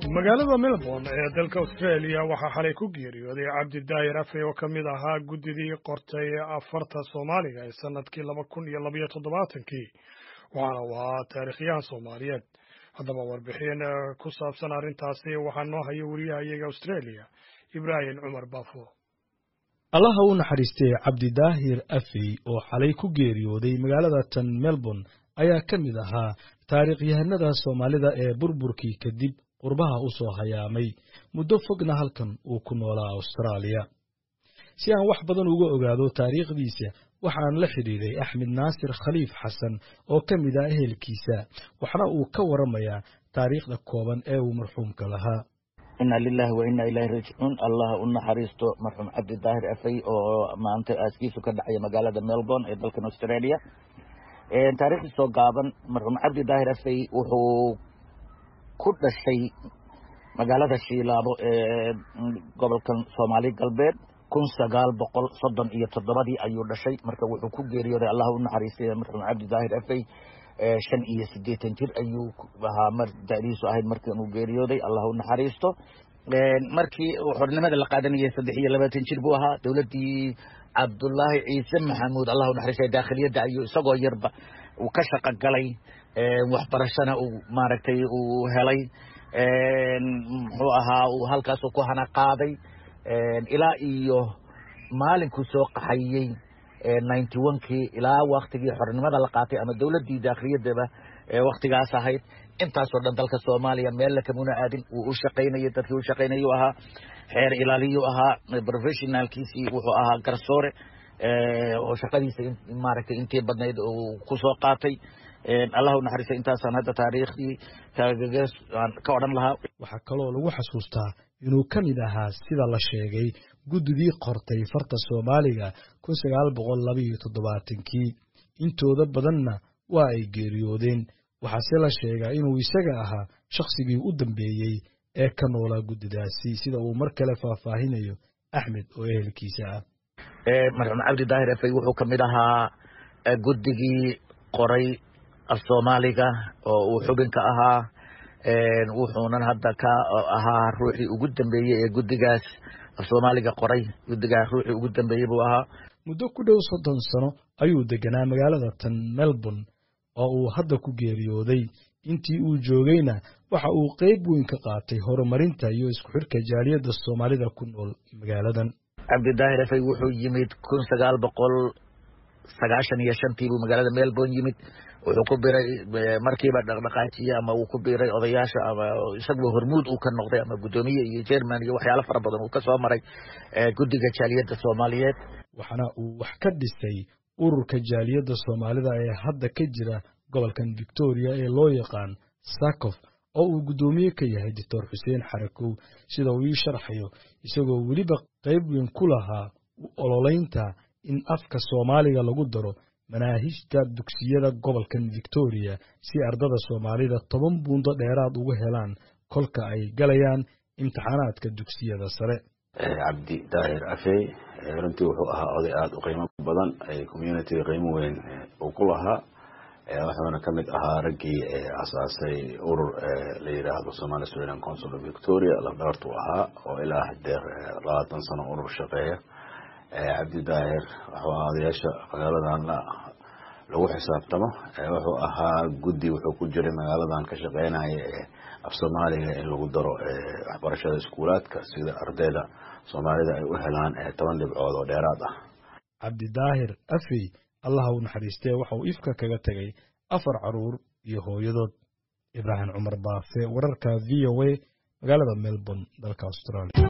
magaalada melbourne ee dalka australia waxaa xalay ku geeriyooday cabdi daahir afey oo ka mid ahaa guddidii qortay afarta soomaaliga ee sanadkii laba kun iyo labayo toddobaatankii waxaana uu ahaa taariikhyahan soomaaliyeed haddaba warbixin ku saabsan arrintaasi waxaa noo haya wariyahayaga australia ibraahim cumar baafo allaha u naxariistay cabdidaahir afey oo xalay ku geeriyooday magaalada tan melbourne ayaa ka mid ahaa taariikhyahanada soomaalida ee burburkii kadib qurbaha u soo hayaamay muddo fogna halkan uu ku noolaa austraaliya si aan wax badan uga ogaado taariikhdiisa waxaan la xidhiiday axmed naasir khaliif xasan oo ka mid ah ehelkiisa waxna uu ka waramayaa taariikhda kooban ee uu marxuumka lahaa inna lilahi wa inna ilaahi raajicuun allah u naxariisto marxuum cabdi daahir afey oo maanta aaskiisu ka dhacaya magaalada melbourne ee dalkan australia taariikhdiisoo gaaban marxuum cabdi daahir afey wuxuu ku dhashay magaalada shiilaabo ee gobolkan soomaali galbeed kun sagaal boqol soddon iyo toddobadii ayuu dhashay marka wuxuu ku geeriyooday allah u naxariistay marxuum cabdi daahir afey shan iyo siddeetan jir ayuu ahaa mar da'diisu ahayd markan uu geeriyooday allah u naxariisto markii xornimada la qaadanayay saddex iyo labaatan jir buu ahaa dowladdii cabdullaahi ciise maxamuud allah u naxariistay daakhiliyadda ayuu isagoo yarba uu ka shaqo galay waxbarashana uu maaragtay uu helay muxuu ahaa uu halkaasuu ku hana qaaday ilaa iyo maalinkuu soo qaxayey ninety onkii ilaa waktigii xornimada la qaatay ama dowladdii daakhiliyadaba waktigaas ahayd intaasoo dhan dalka soomaaliya meella kamuna aadin wuu u shaqaynayay dadkii u shaqaynayuu ahaa xeer ilaaliyuu ahaa professionalkiisii wuxuu ahaa garsoore oo shaqadiisa maaragtay intii badnayd uu ku soo qaatay allah u naxariista intaasaan hadda taariikhdii kaagagees aan ka odhan lahaa waxaa kaloo lagu xasuustaa inuu ka mid ahaa sida la sheegay guddigii qortay farta soomaaliga kun sagaal boqol labaiyo toddobaatankii intooda badanna waa ay geeriyoodeen waxaase la sheegaa inuu isaga ahaa shakhsigii u dambeeyey ee ka noolaa guddidaasi sida uu mar kale faahfaahinayo axmed oo ehelkiisa ah marxuum cabdi daahir efey wuxuu ka mid ahaa guddigii qoray af soomaaliga oo uu xubinka ahaa wuxuunan hadda ka ahaa ruuxii ugu dambeeyey ee guddigaas af soomaaliga qoray guddigaa ruuxii ugu dambeeyey buu ahaa muddo ku dhow soddon sano ayuu deganaa magaalada tan melbourne oo uu hadda ku geeriyooday intii uu joogayna waxa uu qayb weyn ka qaatay horumarinta iyo isku xidhka jaaliyadda soomaalida ku nool magaaladan cabdidaahir efey wuxuu yimid kun sagaal boqol sagaashan iyo shantii buu magaalada melbourne yimid wuxuu ku biray markiiba dhaqdhaqaajiye ama uu ku biray odayaasha ama isaguba hormuud uu ka noqday ama guddoomiye iyo jerman iyo waxyaalo fara badan uu ka soo maray guddiga jaaliyadda soomaaliyeed waxaana uu wax ka dhisay ururka jaaliyadda soomaalida ee hadda ka jira gobolkan victoria ee loo yaqaan sakof oo uu guddoomiye ka yahay doctor xuseen xarakow sida uu ii sharxayo isagoo weliba qayb weyn ku lahaa ololeynta in afka soomaaliga lagu daro manaahijta dugsiyada gobolkan victoria si ardada soomaalida toban buundo dheeraad ugu helaan kolka ay galayaan imtixaanaadka dugsiyada sare cabdi daahir afey runtii wuxuu ahaa oday aada u qiimo badan communitiga qiimo weyn uu ku lahaa wuxuuna ka mid ahaa raggii asaasay urur la yidhaahdo somali australian council of victoria lafdhabartu ahaa oo ilaa hadeer labaatan sano urur shaqeeya cabdi daahir wuxuu ahaa odayaasha magaaladan lagu xisaabtamo wuxuu ahaa guddi wuxuu ku jiray magaaladan ka shaqeynaya af soomaaliga in lagu daro waxbarashada iskuulaadka sida ardayda soomaalida ay u helaan toban dhibcood oo dheeraad ah cabdidaahir afey allaha u naxariistee waxa uu ifka kaga tegay afar caruur iyo hooyadood ibraahim cumar baafe wararka v o a magaalada melbourne dalka australia